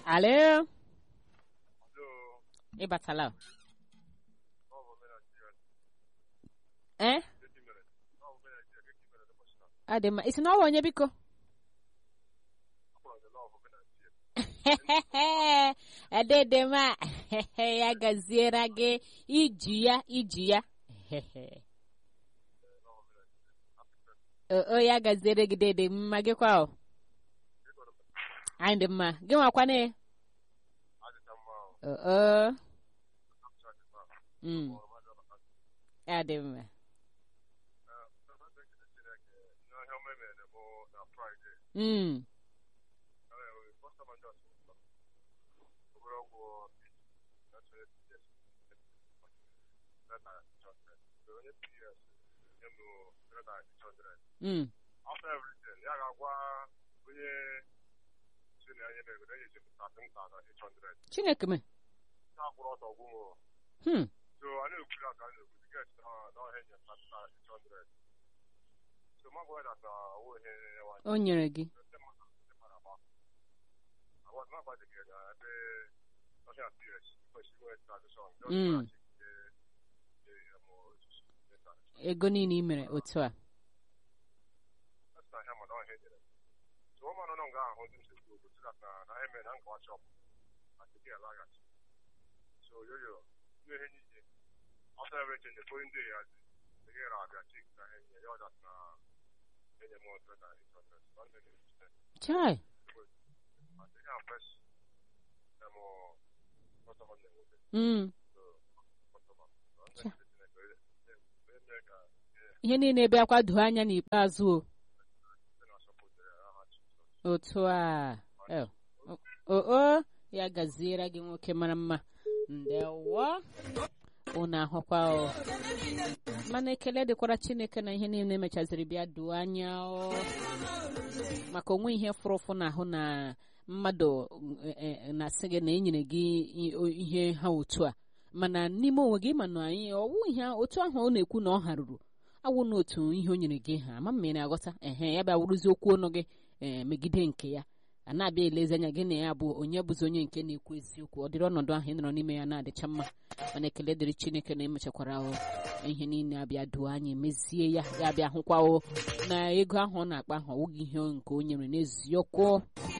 Alo, ịbatala o? Eh? Adị mma, isi na ọwa onye biko? Ededema, ya gaziere gị iji ya iji ya. O ya gaziere gị dede mma gị kwa o. Anyị dị mma, gị nwakwane? Oo. Mm. Ya dị mma. Mm. Mm. after everything ya ga-agwa onye si na ihe na-ego na-enye jem 13,800 Chineke me. na-akwụrụ ọtọ gwụmụ Hmm. so a na-ekwu ya ka a na-ekwu tiket na ọha enye 13,800 so ma gwa ya na owo ihe nwaanyị O nyere gị. ndị mmadụ ndị mmadụ agba agwa na agbajighị na ebe ọhịa ps kwesịrị inwe tradishọn Mm. Ego niile i mere otu a. na ahịa mana ọhịa enyere so ọ mara nọ nga ahụ ndị nsogbu obodo sị na na ahịa mere na nkawa chọpụ na tiketi alaghachi so yoyo ihe ihe niile after everything the following day ya the here abịa chik na enye ya ọdat na enye m ọtọ na ịchọtara sọnde na ejide Chai. ma dị ya fresh na mụ ọtọmọ na enwete Mm. so ọtọmọ Cha. eme ka Ihe niile bịakwa doo anya n'ikpeazụ o. ndị na-asọpụtara aha chi Otu a. Eh, O o ya gaziere gị nwoke mara mma. Ndewo. Unu ahụkwa o. Mana ekele dịkwara Chineke na ihe niile mechaziri bịa doo anya o. Maka onwe ihe fụrụ ụfụ n'ahụ na mmadụ eh, eh, na-asị gị na enyere gị i- o- ihe ha otu a. Mana n'ime onwe gị mana anyị ọwụ ihe otu ahụ ọ na-ekwu na ọ haruru awụ n'otu ihe o nyere gị ha ama mmiri na-aghọta ehe ya bịa wụrụzi okwu ọnụ gị ee megide nke ya a na-abịa elezi anya gị na ya bụ onye bụzi onye nke na-ekwu eziokwu ọ dịrị ọnọdụ ahụ ị nọrọ n'ime ya na-adịcha mma mana ekele dịrị chineke na emechakwara o ihe niile abịa duo anyị mezie ya ya bịa hụkwa o na ego ahụ ọ na-akpa ahụ ọwụghị ihe nke o nyere n'eziokwu